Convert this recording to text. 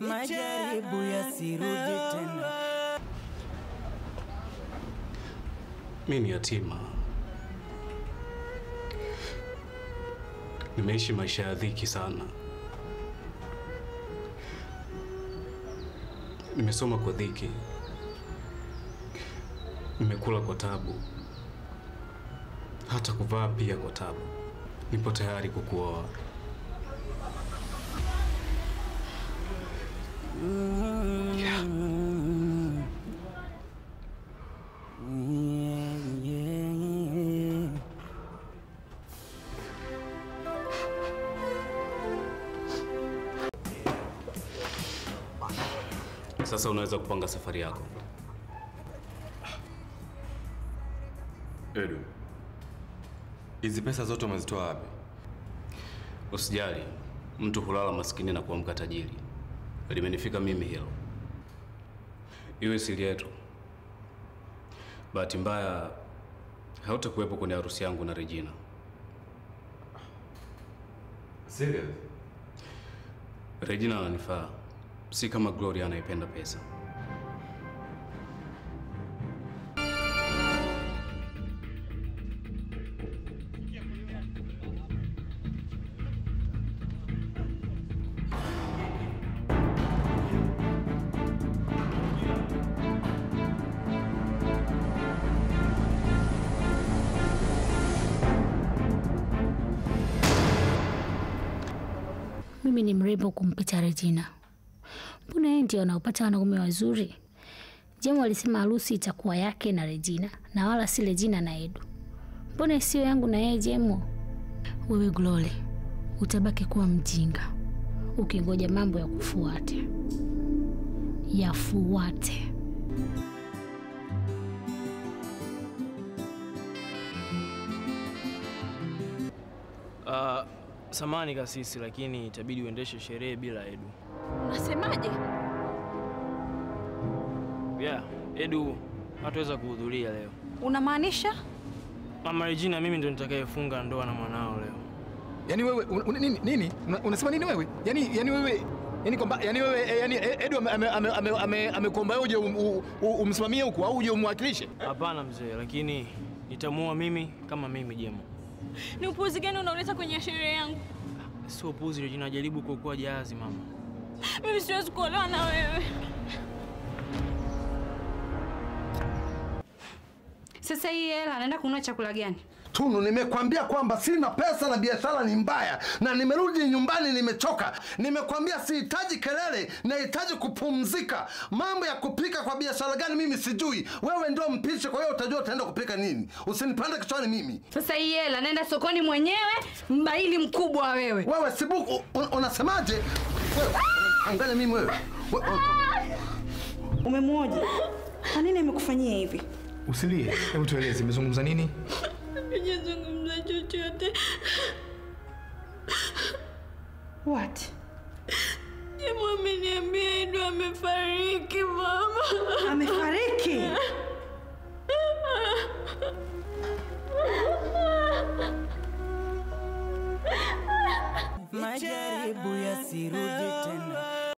majaribu yasirudi tena. Mi ni yatima, nimeishi maisha ya dhiki sana. Nimesoma kwa dhiki, nimekula kwa tabu, hata kuvaa pia kwa tabu. Nipo tayari kukuoa. Sasa unaweza kupanga safari yako. Edu, hizi pesa zote umezitoa wapi? Usijali, mtu hulala maskini na kuamka tajiri. Limenifika mimi hilo, iwe siri yetu. Bahati mbaya hautakuwepo kwenye harusi yangu na Regina. Serious? Regina ananifaa, si kama Gloria anaipenda pesa. Mimi ni mrembo kumpita Regina. Mbona yeye ndio anaopata wanaume wazuri? Jemo alisema harusi itakuwa yake na Regina na wala si Regina na Edu. Mbona isiyo yangu na yeye Jemo? Wewe Glory, utabaki kuwa mjinga ukingoja mambo ya kufuate yafuate. Uh, samani kasisi, lakini itabidi uendeshe sherehe bila Edu. Unasemaje? Yeah, Edu hatuweza kuhudhuria leo. Unamaanisha? Mama Regina, mimi ndo nitakayefunga ndoa na mwanao leo. Yaani wewe un, un, nini nini? Una, unasema nini wewe? Yaani yaani wewe yaani kwamba yaani wewe eh, yaani eh, Edu amekuomba ame, ame, ame, amekuomba wewe uje um, um, um, umsimamie huku au uje umwakilishe? Hapana mzee, lakini nitamuoa mimi kama mimi Jemo. Ni upuuzi gani unaoleta kwenye sherehe yangu? Sio puzi Regina, jaribu kuokoa jahazi mama. Mimi siwezi kuolewa na wewe. Sasa hii hela anaenda kununua chakula gani? Tunu, nimekwambia kwamba sina pesa na biashara ni mbaya, na nimerudi nyumbani nimechoka. Nimekwambia sihitaji kelele, nahitaji kupumzika. Mambo ya kupika kwa biashara gani mimi sijui. Wewe ndio mpishi, kwa hiyo utajua utaenda kupika nini. Usinipande kichwani mimi. Sasa hii hela naenda sokoni mwenyewe, mbaili mkubwa wewe. Wewe Sibuku, un, unasemaje? Wewe angalia mimi wewe. We- we- Umemwoja? Kwa nini amekufanyia hivi? Usilie. Hebu tueleze umezungumza nini? Sijazungumza chochote. What?